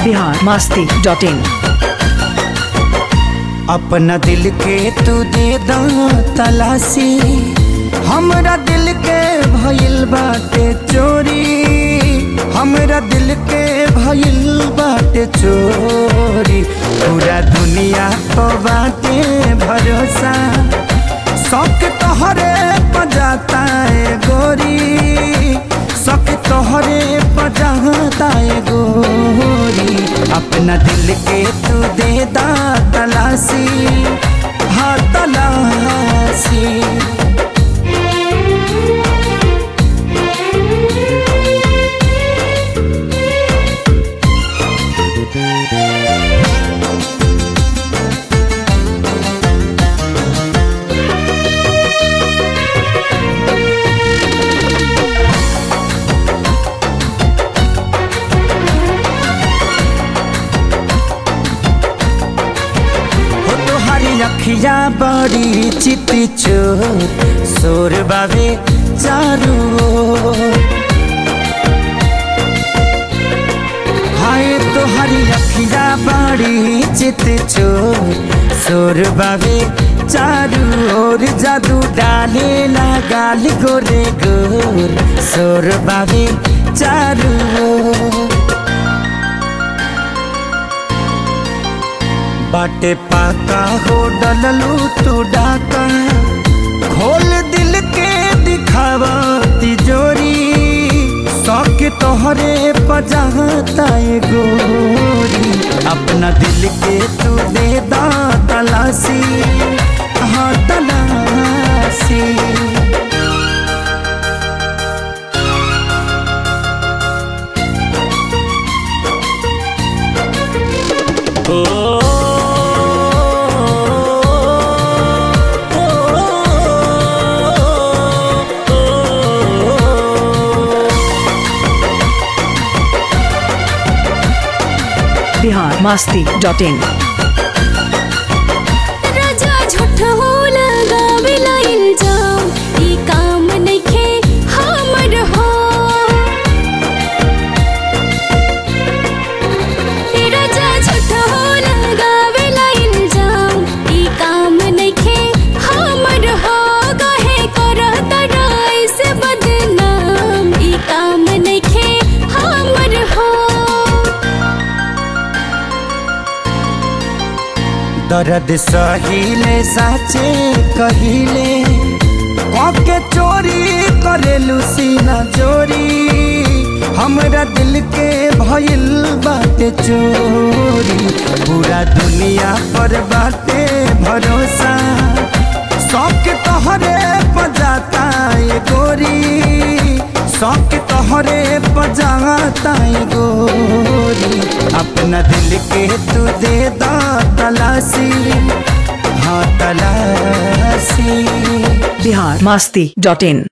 Bihar Masti dot इन अपना दिल के तू दे दा तलाशी हमरा दिल के भइल बाटे चोरी हमरा दिल के भइल बाटे चोरी पूरा दुनिया को बाटे भरोसा शौक तोहरे पजाता है गोरी शौक तोहरे पजाता है गोरी अपना दिल के तू दे दा तलाशी हाँ तलाशी हो तोहारी अखिया बड़ी चिति चोर सोर बाबे चारू ओर। हाय तोहारी अखिया बड़ी चित चोर सोर बाबे चारू ओर जादू डाले गाल गोरे गोर सोर बाबे चारू ओर। बाटे पाका हो डललू तू डाका खोल दिल के दिखावा तिजोरी शौक तोहरे पजाता है गोरी अपना दिल के तू दे दा तलाशी हाँ तलाशी बिहार मास्ती डॉट इन राजा झूठ हो लगावेला इल्जाम ई काम नइखे हमर हो ए राजा झूठ हो लगावेला इल्जाम ई काम नइखे हमर हो कहे करत राय से बदनाम ई काम नइखे हमर हो दर्द सहिले साचे कहिले के चोरी करेलू सीना चोरी हमरा दिल के भइल बाटे चोरी पूरा दुनिया पर बाटे भरोसा शौक तोहरे पजाता है गोरी शौक तोहरे पजाता है गोरी अपना दिल के तू दे दा तलाशी हाँ तलाशी बिहार मास्ती डॉट इन